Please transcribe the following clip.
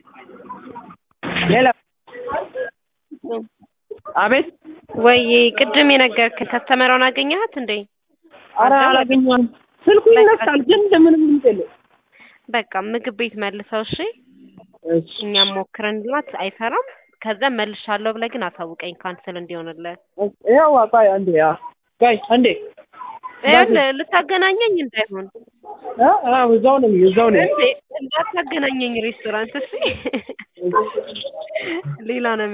ሌላ አቤት ወይ ቅድም የነገርክን ከስተመሯን አገኘሃት እንዴ? ኧረ አላገኘኋትም። ስልኩ ይነሳል ግን ምንም ድምፅ የለውም። በቃ ምግብ ቤት መልሰው እሺ። እሺ እኛም ሞክረንላት አይሰራም። ከዛ መልሻለሁ ብለህ ግን አሳውቀኝ ካንስል እንዲሆንልህ። ያው ቆይ አንዴ ያ ቆይ አንዴ ይኸውልህ ልታገናኘኝ እንዳይሆን አ አ እዛው ነኝ እዛው ነኝ እንዴ እንዳታገናኘኝ ሬስቶራንት እሺ። ሌላ ነው